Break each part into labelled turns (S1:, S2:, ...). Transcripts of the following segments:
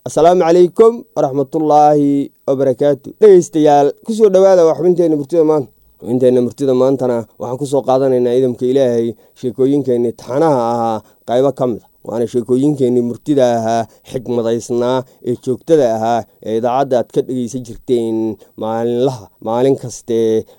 S1: assalaamu calaykum waraxmatullaahi wabarakaatu dhegeystayaal kusoo dhowaada waa xubinteenna murtida maanta xubinteenna murtida maantana waxaan kusoo qaadanaynaa idamka ilaahay sheekooyinkeenii taxanaha ahaa qaybo ka mid a waana sheekooyinkeenii murtida ahaa xigmadaysnaa ee joogtada ahaa ee idaacadda aad ka dhegeysan jirteen maalinlaha maalin kaste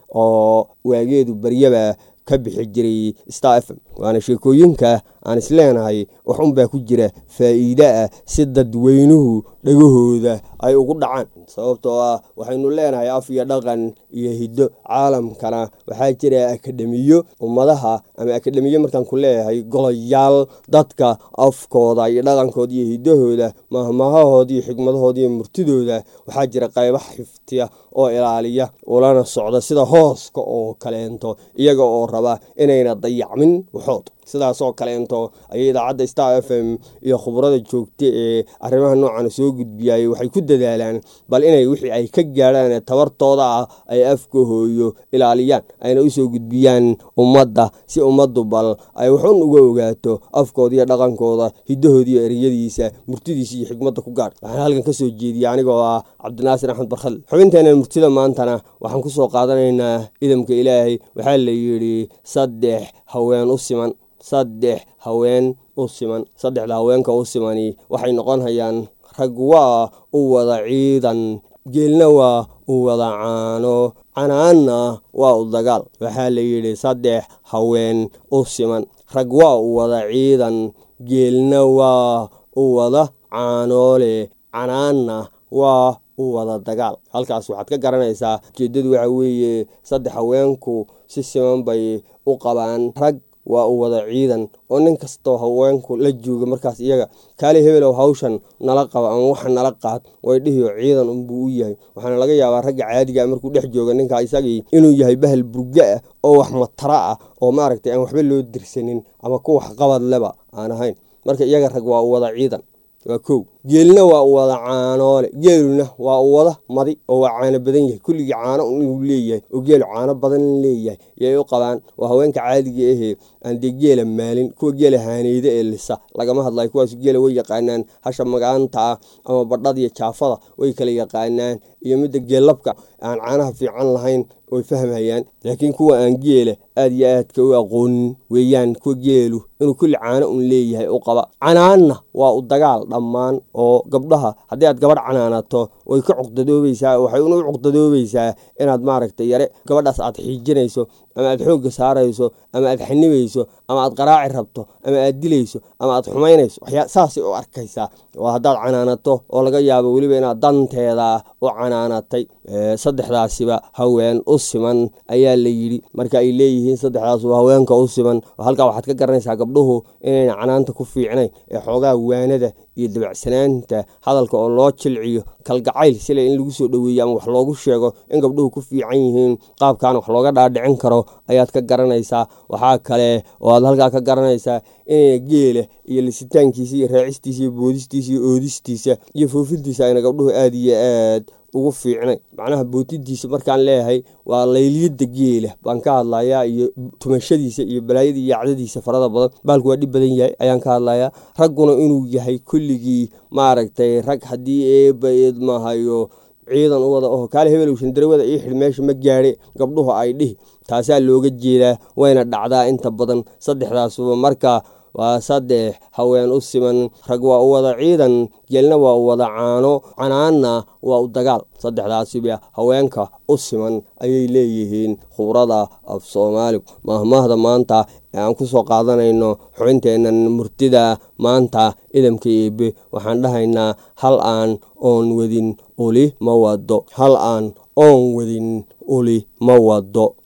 S1: oo waageedu baryaba ka bixi jiray star f m waana sheekooyinka aan isleenahay wax unbaa ku jira faa'iide ah si dadweynuhu dhagahooda ay ugu dhacaan sababtoo ah waxaynu leenahay af iyo dhaqan iyo hiddo caalamkana waxaa jira akademiyo ummadaha ama akademiyo markaan ku leeyahay golayaal dadka afkooda iyo dhaqankooda iyo hiddahooda mahmahahooda iyo xigmadahooda iyo murtidooda waxaa jira qayba xiftiya oo ilaaliya ulana socda sida hooska oo kaleento iyaga oo raba inayna dayacmin waxood sidaasoo kaleento ayay idaacadda star f m iyo khubrada joogta ee arrimaha noocan soo gudbiyay waxay ku dadaalaan bal inay wixii ay ka gaadhaan ee tabartooda ah ay afka hooyo ilaaliyaan ayna usoo gudbiyaan ummadda si ummaddu bal ay waxun uga ogaato afkooda iyo dhaqankooda hiddahooda iyo ereyadiisa murtidiisa iyo xigmadda ku gaadh waxaan halkan kasoo jeediyay anigoo ah cabdinaasir axmed barkhadle xubinteenan murtida maantana waxaan kusoo qaadanaynaa idamka ilaahay waxaa la yidhi saddex haween u siman saddex haween u siman saddexda haweenka u simani waxay noqon hayaan rag waa u wada ciidan geelna waa u wada caano canaanna waa u dagaal waxaa la yidhi saddex haween u siman rag waa u wada ciidan geelna waa u wada caanoole canaanna waa u wada dagaal halkaas waxaad ka garanaysaa ujeeddadu waxa weeye saddex haweenku si siman bay u qabaan rag waa u wada ciidan oo nin kastoo haweenku la jooga markaas iyaga kaali hebelow hawshan nala qaba ama waxa nala qaad way dhihiyo ciidan unbuu u yahay waxaana laga yaabaa ragga caadigaa markuu dhex jooga ninka isagii inuu yahay bahal burga ah oo wax matara ah oo maaragtay aan waxba loo dirsanin ama ku wax qabad leba aan ahayn marka iyaga rag waa u wada ciidan waa kow geelna waa u wada caanoole geeluna waa u wada madi oo waa caano badan yahay kulligii caano inuu leeyahay oo geelu caano badan leeyahay yay u qabaan waa haweenka caadiga ahee aan dee geela maalin kuwa geela haaneyda ee lisa lagama hadlayo kuwaas geela way yaqaanaan hasha magaanta ah ama badhada iyo jaafada way kala yaqaanaan iyo midda geellabka aan caanaha fiican lahayn way fahmayaan laakiin kuwa aan geela aad iyo aadka u aqoonin weeyaan kuwa geelu inuu kulli caano un leeyahay u qaba canaanna waa u dagaal dhammaan oo gabdhaha haddii aad gabadh canaanato way ka cuqdadoobaysaa waxay una u cuqdadoobaysaa inaad maaragtay yare gabadhaas aad xiijinayso ama aad xoogga saarayso ama aad xanibayso ama aad qaraaci rabto ama aad dilayso ama aad xumaynayso waxyaa saasay u arkaysaa oo haddaad canaanato oo laga yaabo weliba inaad danteeda u canaanatay saddexdaasiba haween u siman ayaa la yidhi marka ay leeyihiin saddexdaasuba haweenka u siman halkaa waxaad ka garanaysaa gabdhuhu inayna canaanta ku fiicnayn ee xoogaa waanada iyo dabacsanaanta hadalka oo loo jilciyo kalgacayl sila in lagu soo dhoweeyo ama wax loogu sheego in gabdhuhu ku fiican yihiin qaabkaana wax looga dhaadhicin karo ayaad ka garanaysaa waxaa kale oo aad halkaa ka garanaysaa inayna geela iyo lisitaankiisa iyo raacistiisa iyo boodistiisa iyo oodistiisa iyo foofintiisa ayna gabdhuhu aada iyo aad ugu fiicnay macnaha bootidiisa markaan leeyahay waa layliyada geela baan ka hadlayaa iyo tumashadiisa iyo balaayada iyo yacdadiisa farada badan baalku waa dhib badan yahay ayaan ka hadlayaa ragguna inuu yahay kulligii maaragtay rag haddii eeba idmahayo ciidan u wada oho kaale hebel shandarawada ii xidh meesha ma gaadhe gabdhuhu ay dhihi taasaa looga jeedaa wayna dhacdaa inta badan saddexdaasuba marka waa saddex haween u siman rag waa u wada ciidan geelna waa u wada caano canaanna waa u dagaal saddexdaasiba haweenka u siman ayay leeyihiin khubrada af soomaaligu mahmaahda maanta ee aan ku soo qaadanayno xubinteennan murtida maanta idamka eebe waxaan dhahaynaa hal aan oon wadin uli ma wado hal aan oon wadin uli ma wado